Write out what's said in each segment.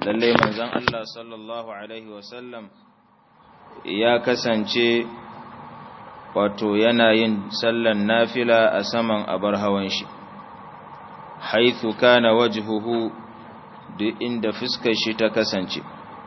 lallai manzon Allah sallallahu alaihi wasallam ya kasance wato yana yin sallan nafila a saman abar hawan shi haithu kana wajhuhu duk inda fuskar shi ta kasance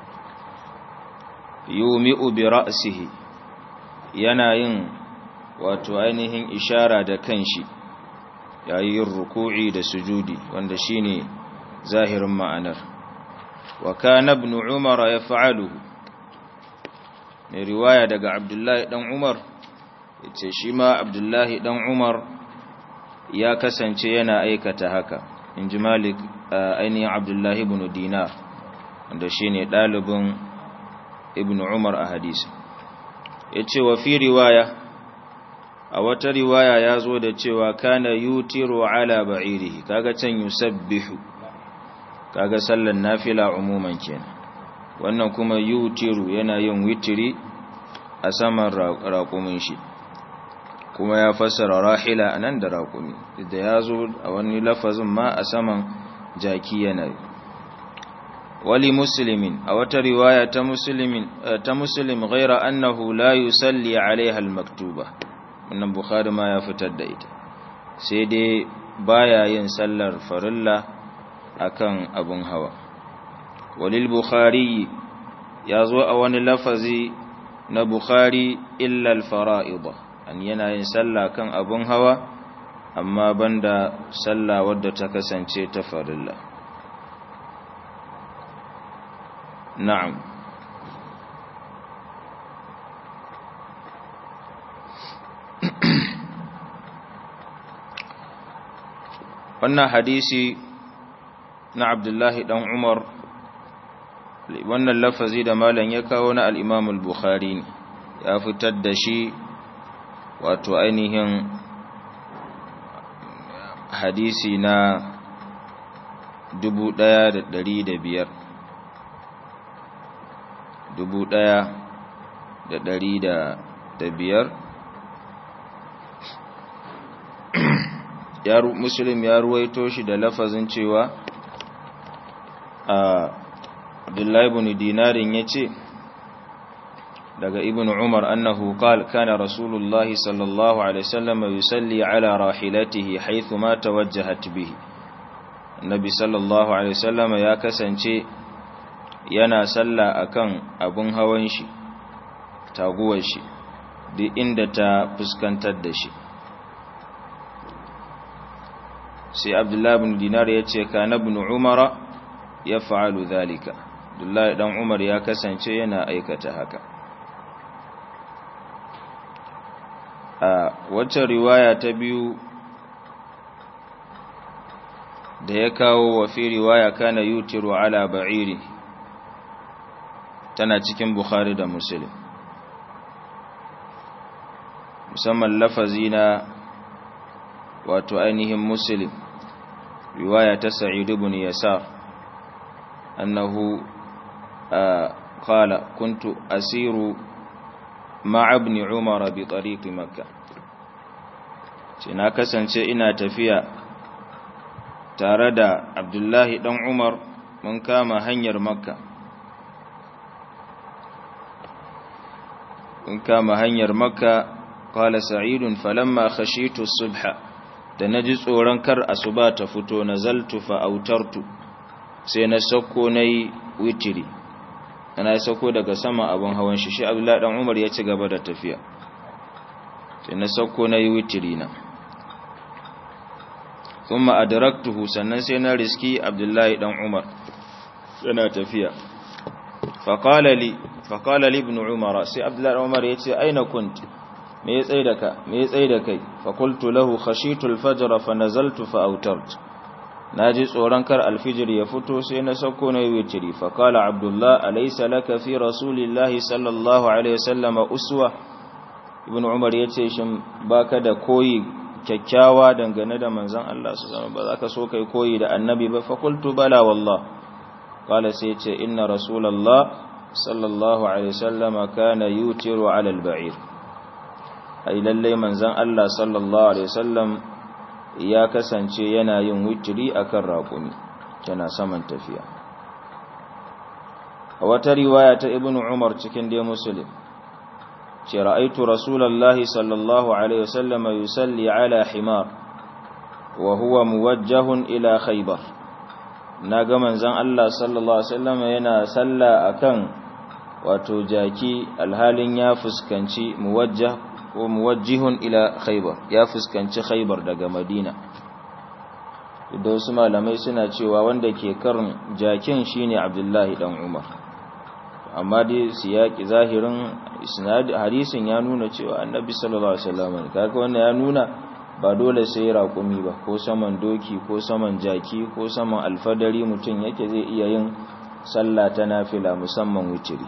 yumi'u bi ra'sihi yana yin wato ainihin ishara da kanshi yayin ruku'i da sujudi wanda shine zahirin ma'anar wa kana ibn umar yaf'aluhu mai riwaya daga abdullahi dan umar yace shi ma abdullahi dan umar ya kasance yana aikata haka inji malik ainihin abdullahi ibn dinar wanda shine dalibin ibn umar a hadisi yace wa fi riwaya a wata riwaya ya zo da cewa kana yutiru ala ba'irihi kaga can yusabbihu kaga sallan nafila umuman kenan wannan kuma yutiru yana yin witiri a saman raƙumin shi kuma ya fassara rahila anan da raƙumi da ya zo a wani lafazin ma a saman jaki yana yi wali muslimin a wata riwaya ta muslimin ta muslim ghaira annahu la yusalli alaiha al-maktuba wannan bukhari ma ya fitar da ita sai dai baya yin sallar farilla akan abun hawa walil bukhari ya zo a wani lafazi na bukhari illa al-fara'id an yana yin sallah kan abun hawa amma banda sallah wadda ta kasance ta farilla na'am wannan hadisi na abdullahi dan umar wannan lafazi da malam ya kawo na al'imamul bukhari ya fitar da shi wato ainihin hadisi na dubu ɗaya da ɗari da biyar dubu ɗaya da ɗari da biyar muslim ya ruwaito shi da lafazin cewa a abdullahi ibn dinarin ya ce daga ibn umar annahu qala kana rasulullahi sallallahu alaihi wasallam yusalli ala rahilatihi haythu ma tawajjahat bihi annabi sallallahu alaihi wasallam ya kasance yana salla akan abun hawan shi taguwar shi duk inda ta fuskantar da shi sai abdullahi ibn dinar ya ce kana ibn umara ya fa'alu zalika abdullahi dan umar ya kasance yana aikata haka a wacce riwaya ta biyu da ya kawo wa fi riwaya kana yutiru ala ba'iri tana cikin bukhari da muslim musamman lafazi na wato ainihin muslim riwaya ta sa'id ibn yasar annahu qala kuntu asiru ma'a ibn umar bi tariq makkah ce na kasance ina tafiya tare da abdullahi dan umar mun kama hanyar makka mun kama hanyar makka qala sa'idun falamma khashitu subha da na ji tsoron kar asuba ta fito na zaltu fa'autartu sai na sauko na yi witiri ana sauko daga sama abin hawan shi shi abdullahi dan umar ya ci gaba da tafiya sai na sauko na yi witiri na kuma adraktuhu sannan sai na riski abdullahi dan umar yana tafiya faqala li faqala li ibn umar sai abdullahi dan umar yace aina kunti me ya tsaye da ka me ya tsaye da kai fa qultu lahu khashitu al-fajr fa nazaltu fa awtart naji tsoron kar al-fajr ya fito sai na sauko na yi witri fa qala abdullah alaysa laka fi rasulillahi sallallahu alaihi wasallam uswa ibn umar yace shin baka da koyi kyakkyawa dangane da manzon Allah su zama ba za ka so kai koyi da annabi ba fa qultu bala wallah qala sai yace inna rasulullah sallallahu alaihi wasallam kana yutiru ala al-ba'ir ai lallai manzon Allah sallallahu alaihi wasallam ya kasance yana yin witri akan raƙumi tana saman tafiya a wata riwaya ta ibn umar cikin dai muslim ce ra'aitu rasulallahi sallallahu alaihi wasallam yusalli ala himar wa huwa muwajjahun ila khaybar na ga manzon Allah sallallahu alaihi wasallam yana salla akan wato jaki alhalin ya fuskanci muwajjah ko muwajjihun ila khaybar ya fuskanci khaybar daga madina da wasu malamai suna cewa wanda ke karin jakin shine abdullahi dan umar amma dai siyaki zahirin hadisin ya nuna cewa annabi sallallahu alaihi wasallam kaga wannan ya nuna ba dole sai raƙumi ba ko saman doki ko saman jaki ko saman alfadari mutum yake zai iya yin sallah ta nafila musamman witiri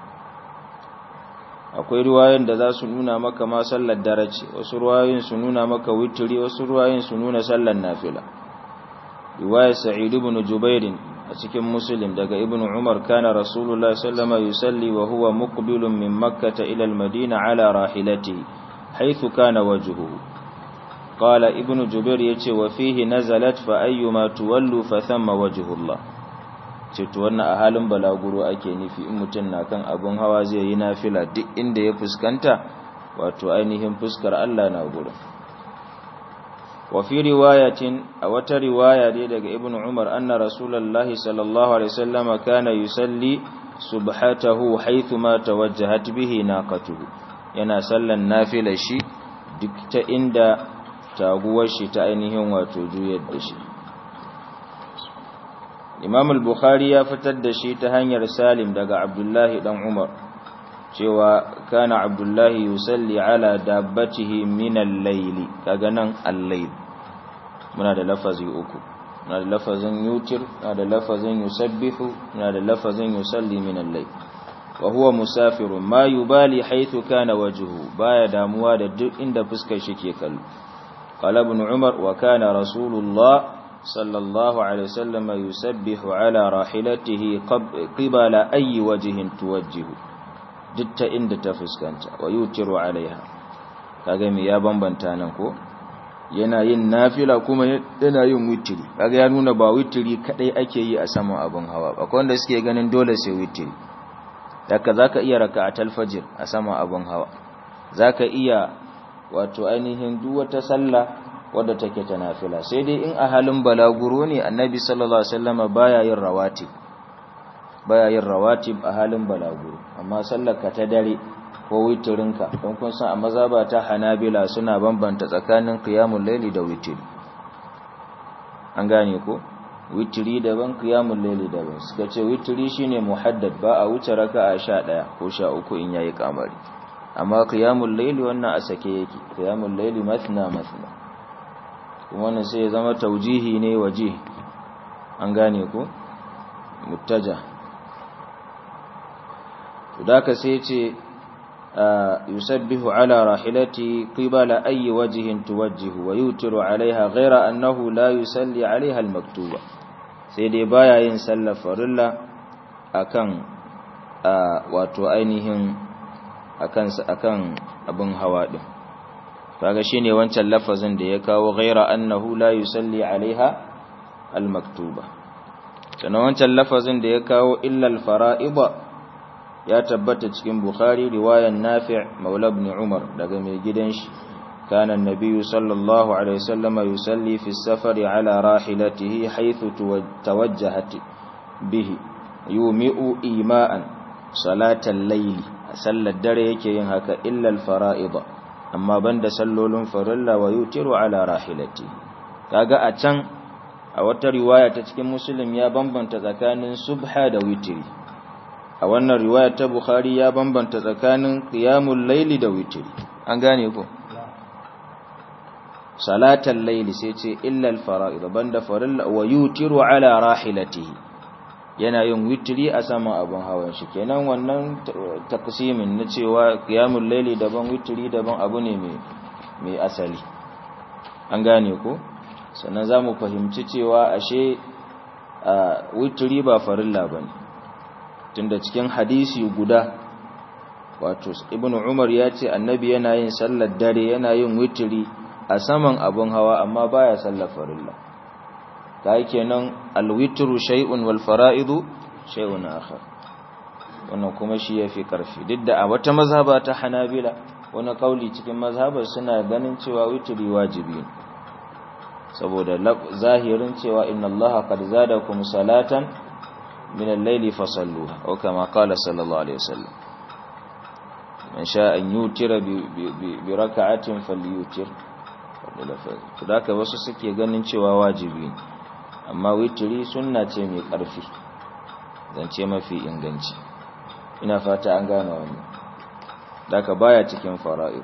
akwai ruwayoyin da za su nuna maka ma sallar darace wasu ruwayoyin su nuna maka witiri wasu ruwayoyin su nuna sallar nafila riwayar sa'id ibn jubair a cikin muslim daga ibn umar kana rasulullahi sallama yusalli wa huwa muqbilun min makkah ila al-madina ala rahilatihi haythu kana wajhuhu qala ibn jubair yace wa fihi nazalat fa ayyuma tuwallu fa thamma wajhullah ce to wannan a halin balaguro ake nufi in mutum na kan abun hawa zai yi nafila duk inda ya fuskanta wato ainihin fuskar Allah na gurin wa fi riwayatin a wata riwaya dai daga ibnu umar anna rasulullahi sallallahu alaihi wasallam kana yusalli subhatahu haythu ma tawajjahat bihi naqatuhu yana sallan nafila shi duk ta inda taguwar shi ta ainihin wato juyar da shi Imam al-Bukhari ya fitar da shi ta hanyar Salim daga Abdullahi dan Umar cewa kana Abdullahi yusalli ala dabbatihi min al-layl kaga nan al-layl muna da lafazi uku muna da lafazin yutir muna da lafazin yusabbihu muna da lafazin yusalli min al-layl wa huwa musafirun ma yubali haythu kana wajhuhu baya damuwa da duk inda fuskar shi ke kallo qala ibn umar wa kana rasulullah صلى الله عليه وسلم يسبح على راحلته قبل أي وجه توجه دت إند تفسكنت ويوتر عليها kagami ya bambanta nan ko yana yin nafila kuma yana yin witiri kaga ya nuna ba witiri kadai ake yi a saman abin hawa akwai wanda suke ganin dole sai witiri daga zaka iya raka'atul fajr a saman abin hawa zaka iya wato ainihin duk wata sallah wadda take ta nafila sai dai in a halin balaguro ne annabi sallallahu alaihi wasallama baya yin rawatib baya yin rawatib a halin balaguro amma sallarka ta dare ko witirinka don kun san a mazaba ta hanabila suna bambanta tsakanin qiyamul layli da witiri an gane ko witiri daban qiyamul layli daban suka ce witiri shine muhaddad ba a wuce raka'a 11 ko 13 in yayi kamari amma qiyamul layli wannan a sake yake qiyamul layli mathna mathna wannan sai ya zama taujihi ne waje an gane ko muttaja to daka sai ce yusabbihu ala rahilati qibala ayi wajhin tuwajjihu wa yutiru alaiha ghaira annahu la yusalli alaiha almaktuba sai dai baya yin sallar farilla akan wato ainihin akan akan abin hawa din kaga shine wancan lafazin da ya kawo ghaira annahu la yusalli alaiha almaktuba sannan wancan lafazin da ya kawo illa alfara'ida ya tabbata cikin bukhari riwayan nafi' maula ibn umar daga mai gidan shi kana annabiyyu sallallahu alaihi wasallam yusalli fi safari ala rahilatihi haythu tawajjahat bihi yumi'u ima'an salatal layli sallar dare yake yin haka illa alfara'ida amma banda sallolin farilla wa yutiru ala rahilati kaga a can a wata riwaya ta cikin muslim ya bambanta tsakanin subha da witiri a wannan riwaya ta bukhari ya bambanta tsakanin qiyamul layli da witiri an gane ko salatal layli sai ce illa al fara'id banda farilla wa yutiru ala rahilatihi yana yin witiri a saman abin hawan shi kenan wannan taksimin na cewa qiyamul layli daban witiri daban abu ne mai mai asali an gane ko sannan zamu fahimci cewa ashe witiri ba farilla bane tunda cikin hadisi guda wato ibnu umar ya ce annabi yana yin sallar dare yana yin witiri a saman abin hawa amma baya sallar farilla kai kenan alwitru shay'un wal fara'idu shay'un akhar wannan kuma shi ya fi ƙarfi duk da a wata mazhaba ta hanabila wani ƙauli cikin mazhabar suna ganin cewa witiri wajibi ne saboda zahirin cewa inna allaha qad zadakum salatan min al-layli fasalluha aw kama qala sallallahu alaihi wasallam man sha an yutira bi raka'atin falyutir to da wasu suke ganin cewa wajibi ne amma witiri sunna ce mai ƙarfi zance mafi inganci ina fata an gane wannan daga baya cikin fara'id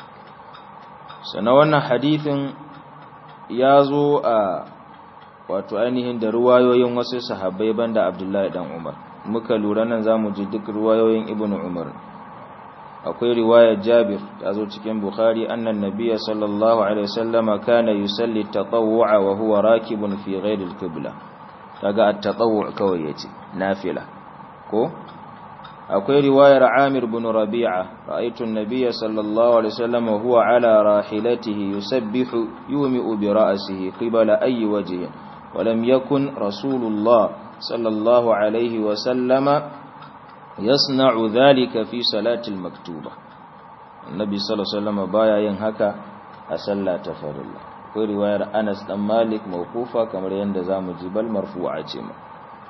sannan wannan hadithin ya zo a wato ainihin da ruwayoyin wasu sahabbai banda abdullahi dan umar muka lura nan za mu ji duk ruwayoyin ibn umar akwai riwayar jabir ta zo cikin bukhari annan nabiyya sallallahu alaihi wasallama kana yusalli tatawwu'a wa huwa rakibun fi ghairi al-qibla kaga at-tatawwu' kawai yace nafila ko akwai riwayar Amir bin Rabi'a ra'aytu an-nabiyya sallallahu alaihi wasallam huwa ala rahilatihi yusabbihu yumi'u bi ra'sihi qibala ayyi wajhin wa lam yakun rasulullah sallallahu alaihi wasallam yasna'u dhalika fi salati al-maktuba annabi sallallahu alaihi wasallam baya yin haka a sallah ta farilla akwai riwayar Anas dan Malik mawqufa kamar yanda zamu ji bal marfu'a ce ma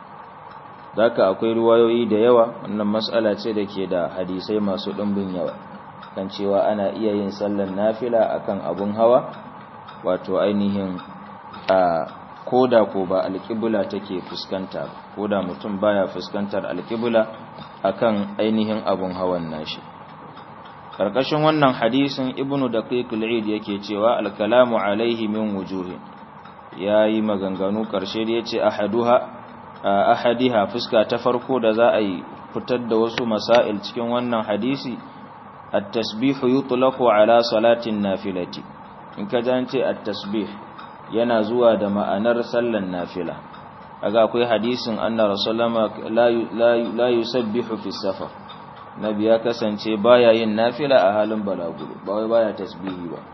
Daka akwai ruwayoyi da yawa wannan mas'ala ce da ke da hadisai masu ɗumbin yawa kan cewa ana iya yin sallar nafila akan abun hawa wato ainihin a koda ko ba alƙibla take fuskanta koda mutum baya fuskantar alƙibla akan ainihin abun hawan nashi karkashin wannan hadisin ibnu daqiq al-eid yake cewa al-kalamu alaihi min wujuhin yayi maganganu karshe da yace ahaduha ahadiha fuska ta farko da za a yi fitar da wasu masail cikin wannan hadisi at-tasbihu yutlaqu ala salatin nafilati in ka jance at-tasbih yana zuwa da ma'anar sallan nafila kaga akwai hadisin anna rasulullah la la yusabbihu fi safar nabi ya kasance baya yin nafila a halin balaguro ba wai baya tasbihi ba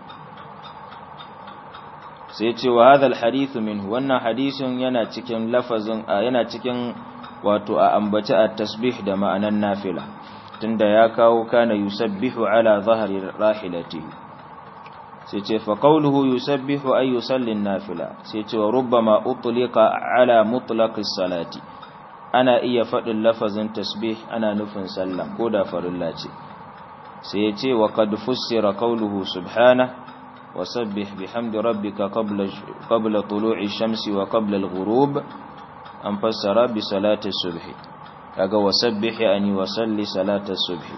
sai ce wa hadha alhadith minhu wannan hadisin yana cikin lafazin yana cikin wato a ambaci at-tasbih da ma'anan nafila tunda ya kawo kana yusabbihu ala dhahri rahilatihi sai ce fa qawluhu yusabbihu ay yusalli an-nafila sai ce wa rubbama utliqa ala mutlaqis salati ana iya faɗin lafazin tasbih ana nufin sallah ko da farilla ce sai ya ce wa qad fussira qawluhu subhana wa sabbih bihamdi rabbika qabla qabla tulu'i shamsi wa qabla al-ghurub an fassara bi salati subhi kaga wa sabbih ani wa salli salata subhi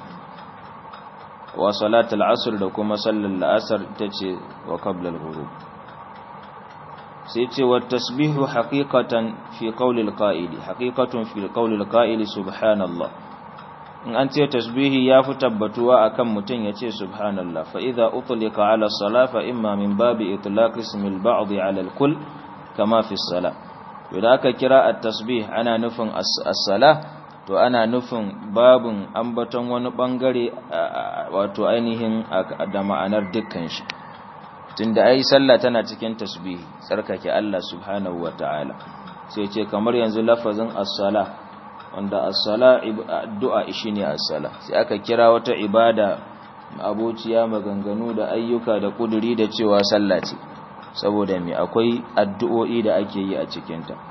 wa salati al-asr da kuma sallar al-asr tace wa qabla al-ghurub sai ce wa tasbihu haqiqatan fi qawli al-qa'ili haqiqatun fi qawli al-qa'ili subhanallah in an ce tasbihi ya fi tabbatuwa akan mutum ya ce subhanallah fa idza utlika ala salah fa imma min babi itlaq ismi al-ba'd ala al-kull kama fi as-salah idan aka kira at-tasbih ana nufin as-salah to ana nufin babun ambaton wani bangare wato ainihin da ma'anar dukkan shi tunda ai sallah tana cikin tasbihi tsarkake Allah subhanahu wataala sai ce kamar yanzu lafazin as-sala wanda as-sala addu'a shine as-sala sai aka kira wata ibada abociya maganganu da ayyuka da kuduri da cewa sallah ce saboda me akwai addu'o'i da ake yi a cikin ta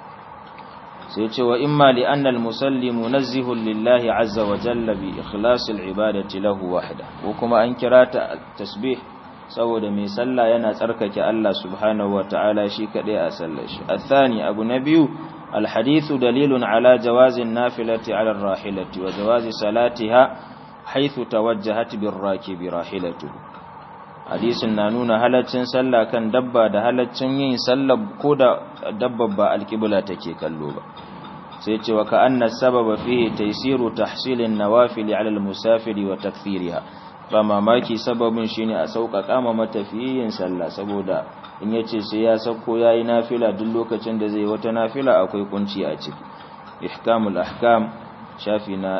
sai ce wa imma li anna al-musalli munazzihun lillahi azza wa jalla bi ikhlasil ibadati lahu wahda ko kuma an kira ta tasbih saboda mai sallah yana tsarkake Allah subhanahu wata'ala shi kadai a sallar shi athani abu na biyu alhadithu dalilun ala jawazin nafilati ala rahilati wa jawazi salatiha haythu tawajjahat birrakibi rahilatuhu hadisin na nuna halaccin sallah kan dabba da halaccin yin sallah ko da dabba ba alqibla take kallo ba sai ce wa ka'anna sababa fihi taysiru tahsilin nawafil ala almusafiri wa takthiriha ba mamaki sababin shine a sauƙaƙa ma matafiyin sallah saboda in yace sai ya sako yayi nafila duk lokacin da zai wata nafila akwai kunci a ciki ihkamul ahkam shafi na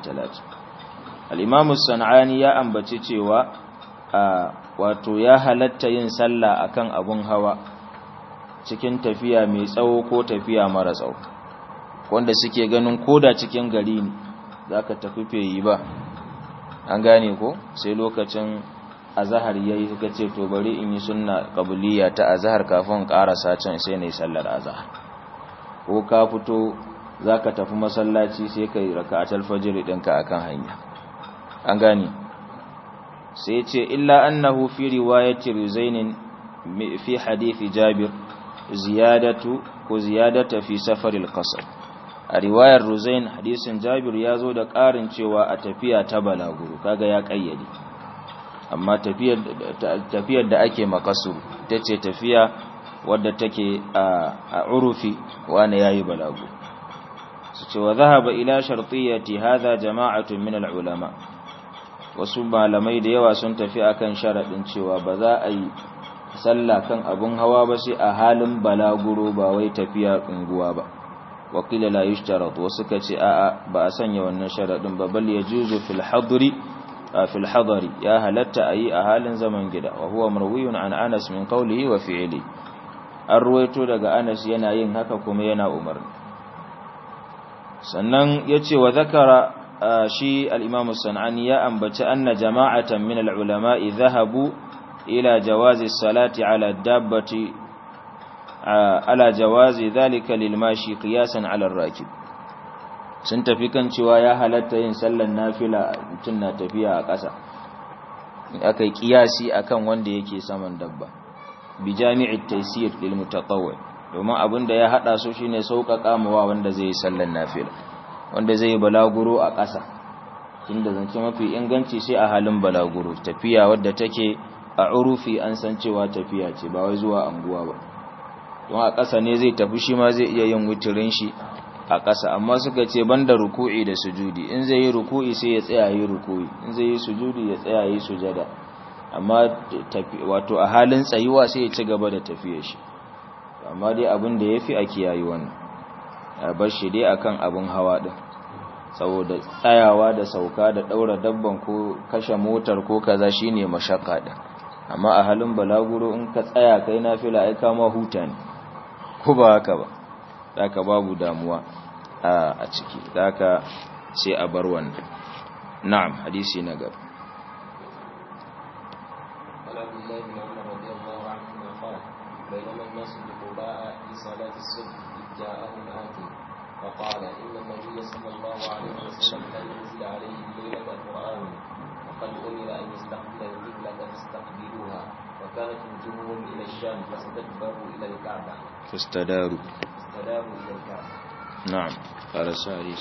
130 al-imam as-sanani ya ambaci cewa a wato ya halatta yin sallah akan abun hawa cikin tafiya mai tsawo ko tafiya mara tsawo wanda suke ganin koda cikin gari ne zaka tafi feyi ba an gane ko sai lokacin azhar yayi suka ce to bari in yi sunna qabliya ta azhar kafin karasa can sai nayi sallar azhar ko ka fito zaka tafi masallaci sai kai raka'atul fajr ɗinka akan hanya an gane sai ce illa annahu fi riwayati ruzainin fi hadithi jabir ziyadatu ko ziyadata fi safaril qasr a riwayar ruzain hadisin jabir ya zo da ƙarin cewa a tafiya ta balaguro kaga ya kayyade amma tafiyar tafiyar da ake makasuru tace tafiya wadda take a urufi wani yayi balaguro su ce wa zahaba ila shartiyati hadha jama'atun min al-ulama wasu malamai da yawa sun tafi akan sharadin cewa ba za a yi sallah kan abun hawa ba sai a halin balaguro ba wai tafiya unguwa ba wakila la yushtarat wasu ka ce a'a ba a sanya wannan sharadin ba bal yajuzu fil hadri fil hadari ya halatta ayi a halin zaman gida wa huwa marwiyun an Anas min qawlihi wa fi'li an ruwaito daga Anas yana yin haka kuma yana umarni sannan yace wa zakara shi al-Imam sanani ya ambaci anna jama'atan min al-ulama'i dhahabu ila jawazi salati ala dabbati ala jawazi dhalika lil mashi qiyasan ala ar-rakib sun tafi kan cewa ya halatta yin sallar nafila mutun na tafiya a ƙasa akai kiyasi akan wanda yake saman dabba bi jami'it taysir lil mutatawwi domin abinda ya hada su shine sauƙaƙa mawa wanda zai yi sallar nafila wanda zai yi balaguro a ƙasa tunda zance mafi inganci sai a halin balaguro tafiya wadda take a urufi an san cewa tafiya ce ba wai zuwa anguwa ba don a ƙasa ne zai tafi shi ma zai iya yin wutirin shi a ƙasa amma suka ce banda ruku'i da sujudi in zai yi ruku'i sai ya tsaya yi ruku'i in zai yi sujudi ya tsaya yi sujada amma wato a halin tsayuwa sai ya ci gaba da tafiyar shi amma dai abin da yafi a kiyayi wannan a bar shi dai akan abin hawa din saboda tsayawa da sauka da daura dabban ko kashe motar ko kaza shine mashakka din amma a halin balaguro in ka tsaya kai nafila ai kama huta ne ko ba haka ba haka babu damuwa a ciki haka sai a bar wannan na'am hadisi na gaba بينما الناس بقباء في صلاة الصبح إذ جاءهم آتي فقال إن النبي صلى الله عليه وسلم قد أنزل عليه الليلة القرآن وقد أمر أن يستقبل القبلة فاستقبلوها وكانت وجوههم إلى الشام فاستدبروا إلى الكعبة فاستداروا فاستداروا إلى الكعبة نعم قال ساريس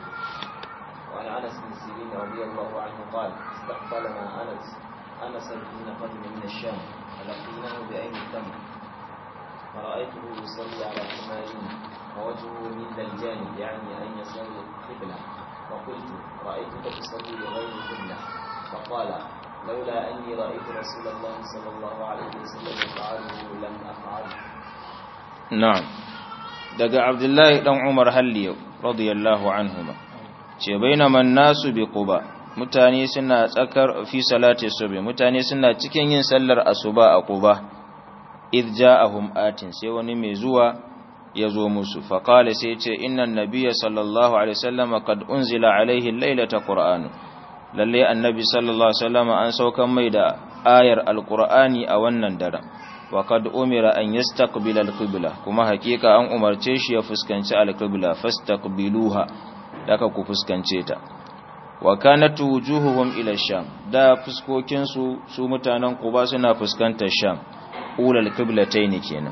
وعن أنس بن سيرين رضي الله عنه قال استقبلنا أنس أنس حين قدم من الشام فلقيناه بعين التمر فرأيته يصلي على حمارين ووجهه من دلجان يعني أن يصلي القبلة فقلت رأيتك تصلي لغير القبلة فقال لولا أني رأيت رسول الله صلى الله عليه وسلم يفعله لم أفعله na'am daga abdullahi dan umar halliyau radiyallahu anhuma ce bainaman nasu bi quba mutane suna tsakar fi salati subhi mutane suna cikin yin sallar asuba a quba id ja'ahum atin sai wani mai zuwa ya zo musu fa qala sai ce innan nabiyya sallallahu alaihi wasallam qad unzila alaihi laylata qur'an lalle annabi sallallahu alaihi wasallam an saukan mai da ayar alqur'ani a wannan daren wa kad umira an yastaqbila alqibla kuma hakika an umarce shi ya fuskanci alqibla fastaqbiluha daga ku fuskance ta wa kanat wujuhuhum ila sham da fuskokin su su mutanen quba suna fuskantar sham ulal qiblatayn kenan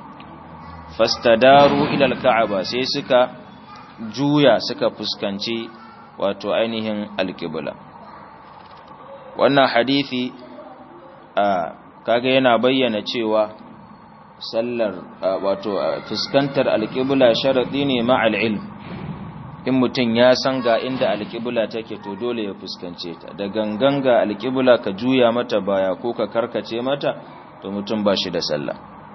fastadaru ila alka'aba sai suka juya suka fuskanci wato ainihin alqibla wannan hadisi a kaga yana bayyana cewa sallar wato fuskantar alƙibla sharadi ne ma'al ilm in mutum ya san ga inda alƙibla take to dole ya fuskance ta da gangan ga alƙibla ka juya mata baya ko ka karkace mata to mutum ba shi da sallah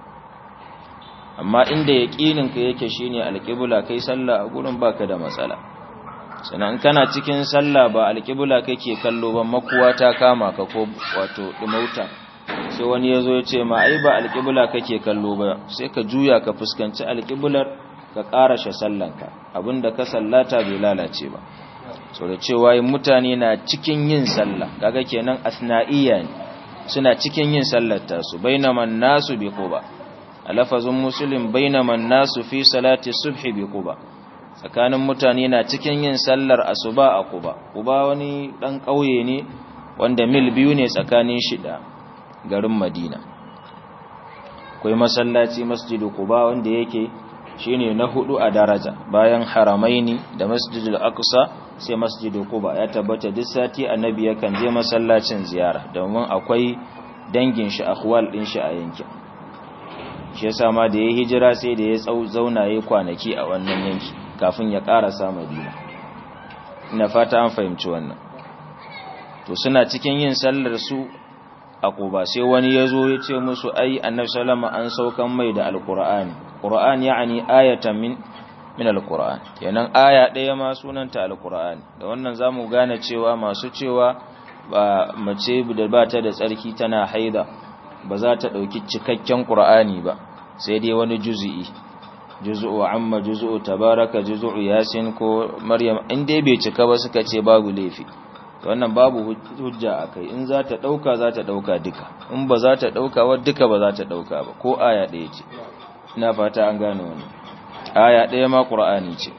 amma inda yaƙinin ka yake shine alƙibla kai sallah a gurin baka da matsala sannan kana cikin sallah ba alƙibla kake kallo ba makuwa ta kama ka ko wato dumauta sai wani ya zo ya ce ma ai ba alƙibla kake kallo ba sai ka juya ka fuskanci alƙiblar ka ƙarashe sallanka abinda ka sallata bai lalace ba so da cewa mutane na cikin yin sallah kaga kenan asna'iyya ne suna cikin yin sallar tasu bainaman nasu bi quba a lafazin muslim bainaman nasu fi salati subhi bi quba tsakanin mutane na cikin yin sallar asuba a quba quba wani dan kauye ne wanda mil biyu ne tsakanin shi da garin madina akwai masallaci masjidu quba wanda yake shine na hudu a daraja bayan haramaini da masjidul aqsa sai masjidu quba ya tabbata duk sati annabi yakan je masallacin ziyara domin akwai dangin shi akhwal din shi a yankin shi yasa ma da ya hijira sai da ya zauna yayi kwanaki a wannan yanki kafin ya karasa madina ina fata an fahimci wannan to suna cikin yin sallar su a quba sai wani yazo ya ce musu ai annabi sallama an saukan mai da alqur'ani qur'an yani ayatan min min alquran kenan aya ɗaya ma sunanta alquran da wannan zamu gane cewa masu cewa ba mace da ba ta da tsarki tana haida ba za ta dauki cikakken qur'ani ba sai dai wani juz'i juz'u amma juz'u tabaraka juz'u yasin ko maryam in dai bai cika ba suka ce babu laifi wannan babu hujja akai in za ta dauka za ta dauka duka in ba za ta dauka wa duka ba za ta dauka ba ko aya ɗaya ce ina fata an gane wannan aya ɗaya ma ƙura'ani ce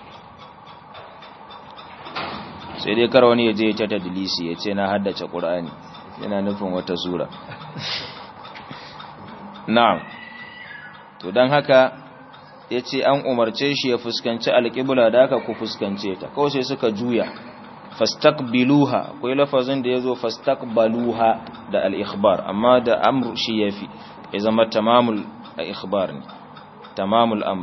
sai dai kar wani ya je ta tadlisi ya ce na haddace ƙura'ani yana nufin wata sura na'am to don haka ya ce an umarce shi ya fuskanci alƙibula da aka ku fuskance ta kawai sai suka juya fastaqbiluha akwai lafazin da ya zo fastaqbaluha da al-ikhbar amma da amr shi yafi ya zama tamamul ikhbar ne tamamul amr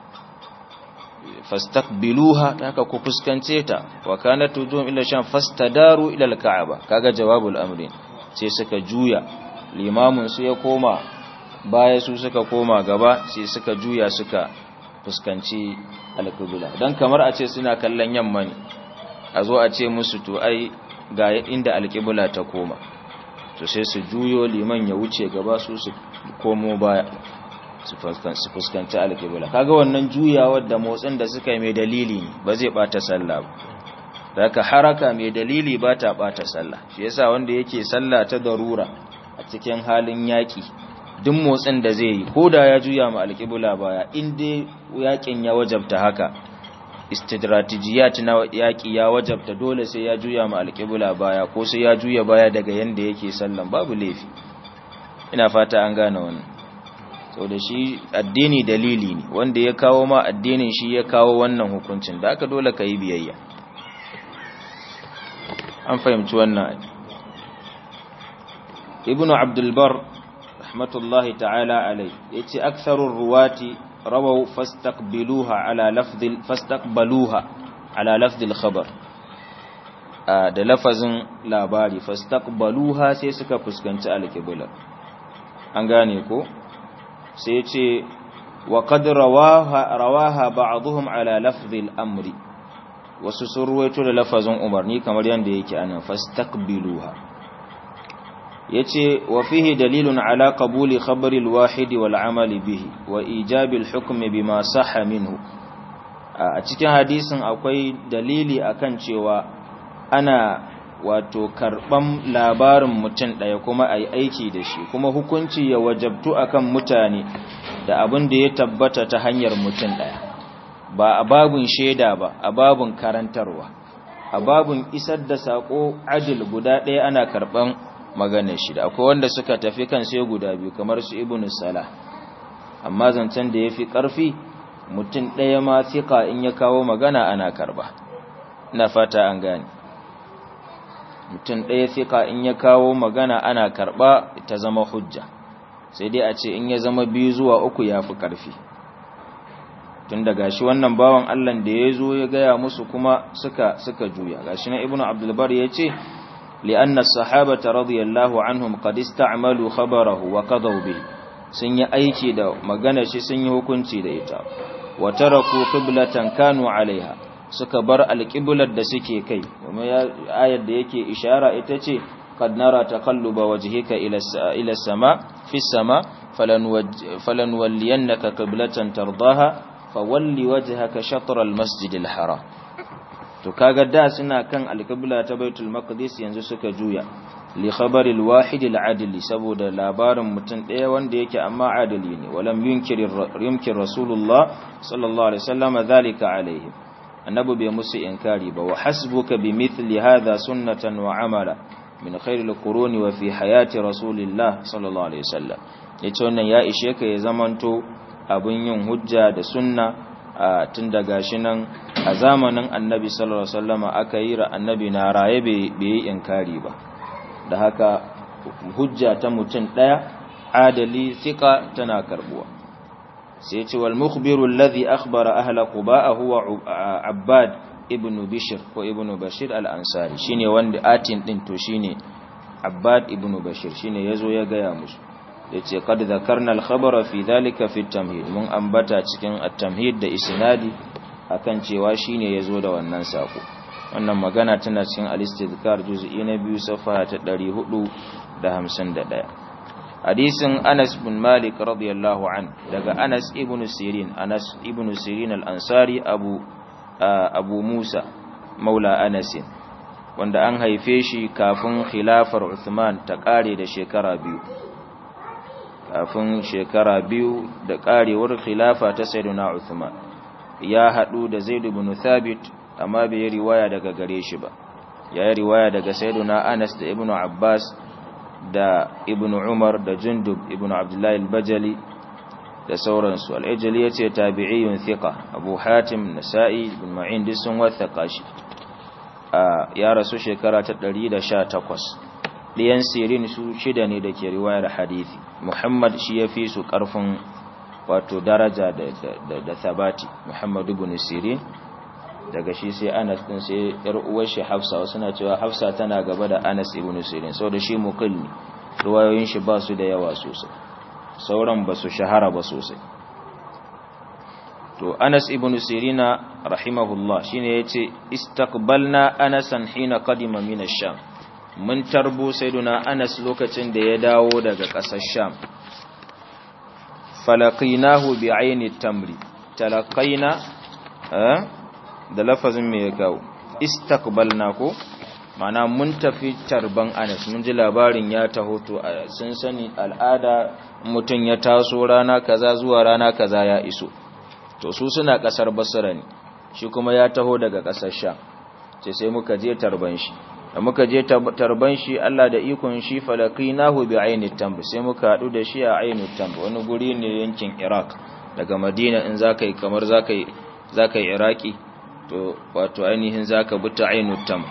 fastaqbiluha haka ku fuskance ta wa kanat wujuhum illa sham fastadaru ila alka'aba kaga jawabul amrin sai suka juya limamin su ya koma baya su suka koma gaba sai suka juya suka fuskanci alqibla dan kamar a ce suna kallon yamma ne a zo a ce musu to ai ga inda alqibla ta koma to sai su juyo liman ya wuce gaba su su komo baya su fuskanci alƙibla kaga wannan juyawar da motsin da suka yi mai dalili ne ba zai bata sallah ba daga haraka mai dalili ba ta bata sallah shi yasa wanda yake sallah ta darura a cikin halin yaƙi duk motsin da zai yi ko da ya juya ma alƙibla baya in dai yaƙin ya wajabta haka istidratijiyat na yaƙi ya wajabta dole sai ya juya ma alƙibla baya ko sai ya juya baya daga yanda yake sallan babu laifi ina fata an gane wannan sau da shi addini dalili ne wanda ya kawo ma addinin shi ya kawo wannan hukuncin da aka dole ka yi biyayya an fahimci wannan ibnu abdulbar rahmatullahi ta'ala alai ya ce aksarun ruwati rawau fastaqbiluha ala lafzil fastaqbaluha ala lafzil khabar da lafazin labari fastaqbaluha sai suka fuskanci alqibla an gane ko sai ce wa qad rawaha rawaha ba'dhum ala lafzi al-amri wasu sun ruwaito da lafazin umarni kamar yanda yake anan fastaqbiluha yace wa fihi dalilun ala qabuli khabari al-wahid wal amali bihi wa ijabi al-hukm bima sahha minhu a cikin hadisin akwai dalili akan cewa ana wato karban labarin mutum ɗaya kuma a yi aiki da shi kuma hukunci ya wajabtu akan mutane da abin da ya tabbata ta hanyar mutum ɗaya ba a babun shaida ba a babun karantarwa a babun isar da saƙo adil guda ɗaya ana karɓan maganar shi da akwai wanda suka tafi kan sai guda biyu kamar su ibnu salah amma zancen da ya fi ƙarfi mutum ɗaya ma fiƙa in ya kawo magana ana karɓa ina fata an gane mutum ɗaya fiƙa in ya kawo magana ana karɓa ta zama hujja sai dai a ce in ya zama biyu zuwa uku ya fi ƙarfi tun da gashi wannan bawan allah da ya zo ya gaya musu kuma suka suka juya gashi na ibnu abdulbar ya ce li'anna sahabata radiyallahu anhum qad ista'malu khabarahu wa qadaw bihi sun yi aiki da magana shi sun yi hukunci da ita wa taraku qiblatan kanu alaiha suka bar alqiblar da suke kai kuma ayar da yake ishara ita ce qad nara taqalluba wajhika ila ila sama fi sama falan falan walliyannaka qiblatan tardaha fawalli wajhaka shatr almasjid alharam to kaga da suna kan alqibla ta baitul maqdis yanzu suka juya li khabaril wahid al adli saboda labarin mutum daya wanda yake amma adali ne walam yunkir yumkin rasulullah sallallahu alaihi wasallam dhalika alaihim annabi bai musu inkari ba wa hasbuka bi mithli hadha sunnatan wa amala min khairil quruni wa fi hayati rasulillah sallallahu alaihi wasallam yace wannan ya ishe ka ya zamanto abun yin hujja da sunna tun daga shi nan a zamanin annabi sallallahu alaihi wasallam aka yi ra annabi na raye bai yi inkari ba da haka hujja ta mutum daya adali thika tana karbuwa sai ce wal mukhbiru alladhi akhbara ahla quba huwa abbad ibn bishr ko ibn bashir al-ansari shine wanda atin din to shine abbad ibn bashir shine yazo ya gaya musu yace qad dhakarna al-khabara fi dhalika fi at-tamhid mun ambata cikin at-tamhid da isnadi akan cewa shine yazo da wannan sako wannan magana tana cikin al-istidkar juz'i na biyu safa ta 451 hadisin Anas bin Malik radiyallahu an daga Anas ibn Sirin Anas ibn Sirin al-Ansari Abu Abu Musa maula Anas wanda an haife shi kafin khilafar Uthman ta kare da shekara biyu kafin shekara biyu da karewar khilafa ta Sayyidina Uthman ya hadu da Zaid ibn Thabit amma bai riwaya daga gare shi ba ya riwaya daga Sayyidina Anas da Ibn Abbas da ibn umar da jundub ibn abdullahi al-bajali da sauransu al-ajali yace tabi'iyun thiqa abu hatim nasa'i ibn ma'in duk sun wathaka shi ya rasu shekara ta 118 diyan sirin su shida ne dake riwayar hadisi muhammad shi yafi su karfin wato daraja da da thabati muhammad ibn sirin daga shi sai Anas din sai yar uwar shi Hafsa wasu na cewa Hafsa tana gaba da Anas ibn Sirin saboda shi muqil ne ruwayoyin shi ba su da yawa sosai sauran ba su shahara ba sosai to Anas ibn Sirina rahimahullah shine yace istaqbalna Anasan hina qadima min ash-Sham mun tarbo sayyiduna Anas lokacin da ya dawo daga ƙasar Sham falaqinahu bi'ayni tamri talaqaina eh da lafazin me ya kawo istaqbalna ko mana mun tafi tarban Anas mun ji labarin ya taho to sun sani al'ada mutun ya taso rana kaza zuwa rana kaza ya iso to su suna kasar Basra ne shi kuma ya taho daga kasar Sham sai sai muka je tarban shi da muka je tarban shi Allah da ikon shi falaqinahu bi aini tamb sai muka hadu da shi a aini tamb wani guri ne yankin Iraq daga Madina in zakai kamar zakai zakai Iraki to wato ainihin zaka buta ainu tam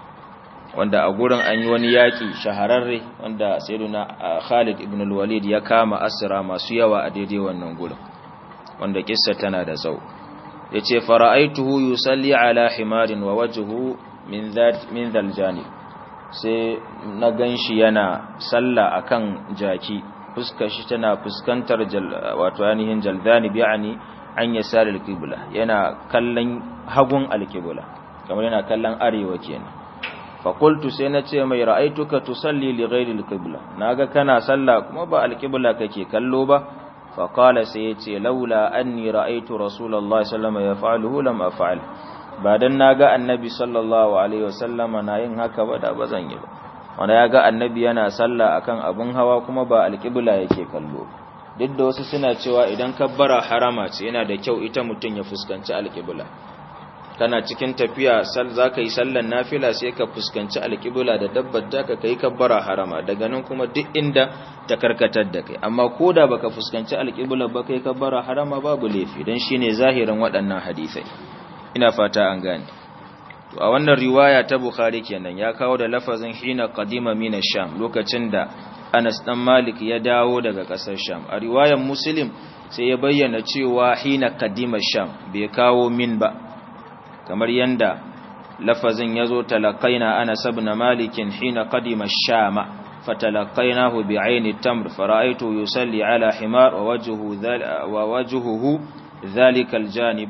wanda a gurin an yi wani yaki shahararre wanda sayyiduna Khalid ibn al-Walid ya kama asira masu yawa a daidai wannan gurin wanda kissa tana da tsawo yace fara'aituhu yusalli ala himarin wa wajhuhu min dhat min dhal janib sai na ganshi yana sallah akan jaki fuskar shi tana fuskantar wato ainihin jaldanib yani an yasar al-qibla yana kallon hagun al-qibla kamar yana kallon arewa kenan fa qultu sai nace mai ra'aituka tusalli li ghairi al-qibla naga kana sallah kuma ba al-qibla kake kallo ba fa qala sai yace laula anni ra'aitu rasulullahi sallallahu alaihi wasallam yaf'aluhu lam af'al ba dan naga annabi sallallahu alaihi wasallama na yin haka ba da bazan yi ba wanda yaga annabi yana sallah akan abun hawa kuma ba al-qibla yake kallo ba duk da wasu suna cewa idan kabbara harama ce yana da kyau ita mutum ya fuskanci alƙibla kana cikin tafiya sal zaka yi sallan nafila sai ka fuskanci alƙibla da dabbar ta ka kai kabbara harama daga nan kuma duk inda ta karkatar da kai amma koda baka fuskanci alƙibla ba kai kabbara harama babu laifi dan shine zahirin waɗannan hadisai ina fata an gane to a wannan riwaya ta bukhari kenan ya kawo da lafazin hina qadima min sham lokacin da Anas dan Malik ya dawo daga ƙasar Sham a riwayar Muslim sai ya bayyana cewa hina kadima Sham bai kawo min ba kamar yanda lafazin yazo talaqaina Anas ibn Malik hina kadima Sham fatalaqainahu bi'aini tamr fara'aytu yusalli ala himar wa wajhuhu wa wajhuhu dhalika aljanib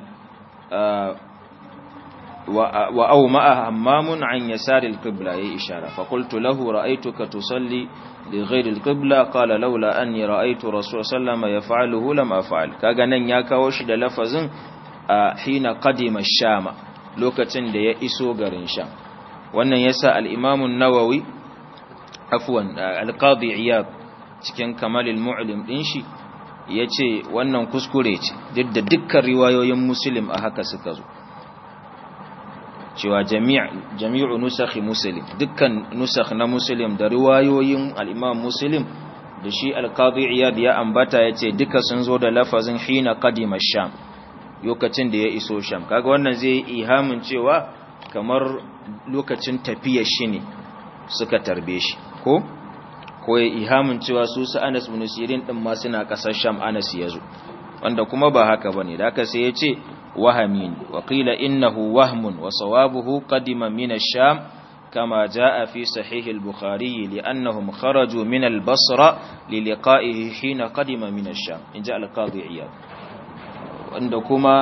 وأومأ همام عن يسار القبلة أي إشارة فقلت له رأيتك تصلي لغير القبلة قال لولا أني رأيت رسول صلى الله عليه وسلم يفعله لم أفعل كأغنن ياكا وشد لفظ حين قدم الشام lokacin da ya iso garin sham wannan yasa al-imam an-nawawi afwan al-qadi iyad cikin kamalul mu'lim din shi yace wannan kuskure ce duk da dukkan riwayoyin muslim a haka suka zo cewa jami'u nusakhi muslim dukkan nusakh na muslim da riwayoyin al-imam muslim da shi al-qadi iyad ya ambata yace duka sun zo da lafazin hina qadima sham lokacin da ya iso sham kaga wannan zai ihamin cewa kamar lokacin tafiyar shi ne suka tarbe shi ko ko ya ihamin cewa su su Anas bin Sirin din ma suna kasar sham Anas ya zo wanda kuma ba haka bane da haka sai yace wahamin wa qila innahu wahmun wa sawabuhu qadima min ash-sham kama jaa fi sahih al-bukhari li'annahum kharaju min al-basra li liqa'ihi hina qadima min ash-sham inja al-qadi iyad wanda kuma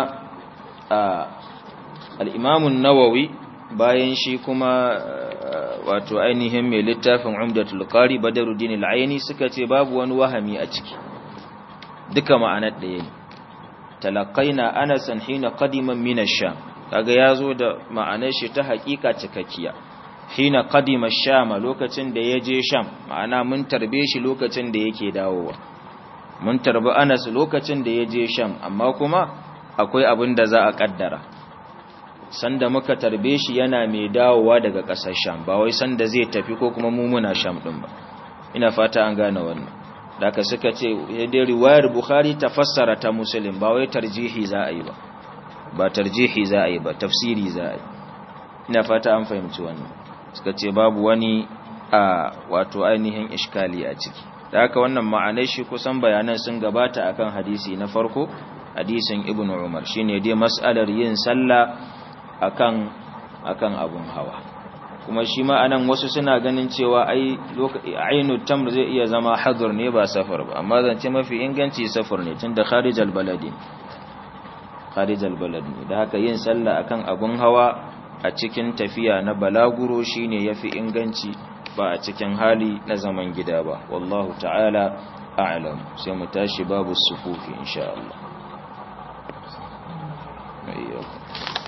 al-imam an-nawawi bayan shi kuma wato ainihin mai littafin umdatul qari badaruddin al-aini suka ce babu wani wahami a ciki duka ma'anar ɗaya ne talaqaina anasan hina qadima min ash-sham kaga yazo da ma'anar shi ta hakika cikakkiya hina qadima ash-sham lokacin da yaje sham ma'ana mun tarbe shi lokacin da yake dawowa mun tarbi Anas lokacin da yaje sham amma kuma akwai abin da za a kaddara sanda muka tarbe shi yana mai dawowa daga ƙasar sham ba wai sanda zai tafi ko kuma mu muna sham din ba ina fata an gane wannan daga suka ce dai riwayar bukhari ta fassara ta muslim ba wai tarjihi za a yi ba ba tarjihi za a yi ba tafsiri za a yi ina fata an fahimci wannan suka ce babu wani a wato ainihin iskali a ciki da haka wannan ma'anai shi kusan bayanan sun gabata akan hadisi na farko hadisin ibnu umar shine dai mas'alar yin sallah akan akan abun hawa kuma shi ma anan wasu suna ganin cewa ai ainu tamr zai iya zama hadur ne ba safar ba amma zance mafi inganci safar ne tunda kharijal baladi kharijal balad ne da haka yin sallah akan abun hawa a cikin tafiya na balaguro shine yafi inganci ba a cikin hali na zaman gida ba wallahu ta'ala a'lam sai mu tashi babu sufufi insha Allah